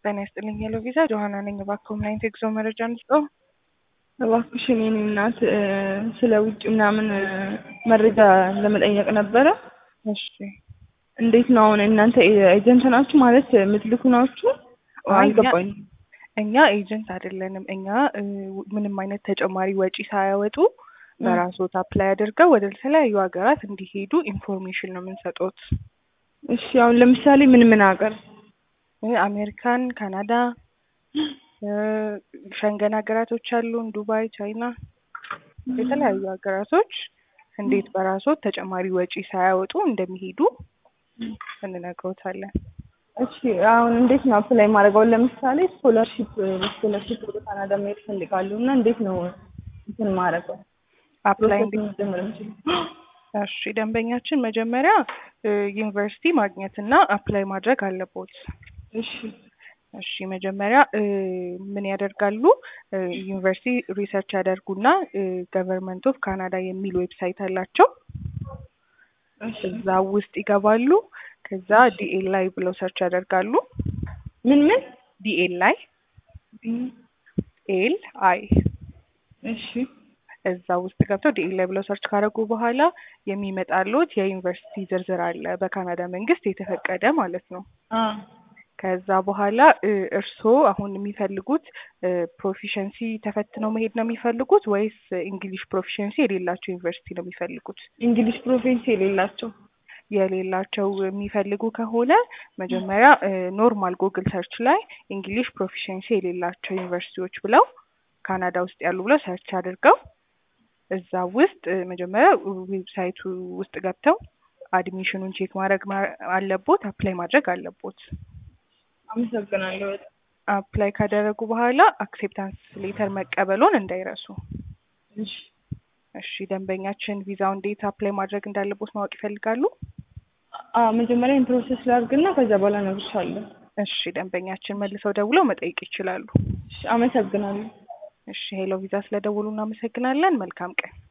ጤና ይስጥልኝ ሄሎ ቪዛ ጆሀና ነኝ። እባክዎ ምን አይነት የጉዞ መረጃ እንስጠው? እባክሽን የኔ እናት ስለ ውጭ ምናምን መረጃ ለመጠየቅ ነበረ። እሺ እንዴት ነው አሁን እናንተ ኤጀንት ናችሁ ማለት የምትልኩ ናችሁ? አይ፣ እኛ- አልገባኝም። እኛ ኤጀንት አይደለንም። እኛ እ, ምንም አይነት ተጨማሪ ወጪ ሳያወጡ በራስዎት አፕላይ አድርገው ወደ ተለያዩ ሀገራት እንዲሄዱ ኢንፎርሜሽን ነው የምንሰጡት። እሺ አሁን ለምሳሌ ምን ምን ሀገር? እ፣ አሜሪካን፣ ካናዳ፣ እ፣ ሸንገን ሀገራቶች አሉን፣ ዱባይ፣ ቻይና፣ የተለያዩ ሀገራቶች እንዴት በራስዎት ተጨማሪ ወጪ ሳያወጡ እንደሚሄዱ እንነግሮታለን። እሺ አሁን እንዴት ነው አፕላይ ማድረግ? አሁን ለምሳሌ ስኮለርሺፕ ስኮለርሺፕ ወደ ካናዳ መሄድ እፈልጋለሁ እና እንዴት ነው እንትን ማድረገው? አፕላይ ፕሮሰሱን መጀመር የምችለው? እሺ ደንበኛችን መጀመሪያ እ፣ ዩኒቨርሲቲ ማግኘት እና አፕላይ ማድረግ አለቦት። እሺ እሺ መጀመሪያ እ፣ ምን ያደርጋሉ? እ፣ ዩኒቨርሲቲ ሪሰርች ያደርጉና ገቨርንመንት ኦፍ ካናዳ የሚል ዌብሳይት አላቸው። እሺ እዛ ውስጥ ይገባሉ። ከዛ ዲኤል ላይ ብለው ሰርች ያደርጋሉ። ምን ምን? ዲኤል ላይ ኤል አይ እሺ እዛ ውስጥ ገብተው ዲኤል ላይ ብለው ሰርች ካደረጉ በኋላ የሚመጣሉት የዩኒቨርሲቲ ዝርዝር አለ፣ በካናዳ መንግስት የተፈቀደ ማለት ነው። አ ከዛ በኋላ እ፣ እርስዎ አሁን የሚፈልጉት ፕሮፊሸንሲ ተፈትነው መሄድ ነው የሚፈልጉት ወይስ እንግሊሽ ፕሮፊሸንሲ የሌላቸው ዩኒቨርሲቲ ነው የሚፈልጉት? እንግሊሽ ፕሮፌንስ የሌላቸው የሌላቸው የሚፈልጉ ከሆነ መጀመሪያ ኖርማል ጉግል ሰርች ላይ እንግሊሽ ፕሮፊሸንሲ የሌላቸው ዩኒቨርሲቲዎች ብለው ካናዳ ውስጥ ያሉ ብለው ሰርች አድርገው እዛ ውስጥ እ፣ መጀመሪያ ዌብሳይቱ ውስጥ ገብተው አድሚሽኑን ቼክ ማድረግ ማ- አለቦት፣ አፕላይ ማድረግ አለቦት። አመሰግናለሁ በጣም። አፕላይ ካደረጉ በኋላ አክሴፕታንስ ሌተር መቀበሎን እንዳይረሱ። እሺ እሺ ደንበኛችን ቪዛው እንዴት አፕላይ ማድረግ እንዳለቦት ማወቅ ይፈልጋሉ? አ መጀመሪያ ይሄን ፕሮሰስ ላድርግና ከዛ በኋላ እነግርሻለሁ። እሺ ደንበኛችን መልሰው ደውለው መጠየቅ ይችላሉ። እሺ አመሰግናለሁ። እሺ ሄሎ ቪዛ ስለደውሉ እናመሰግናለን። መልካም ቀን።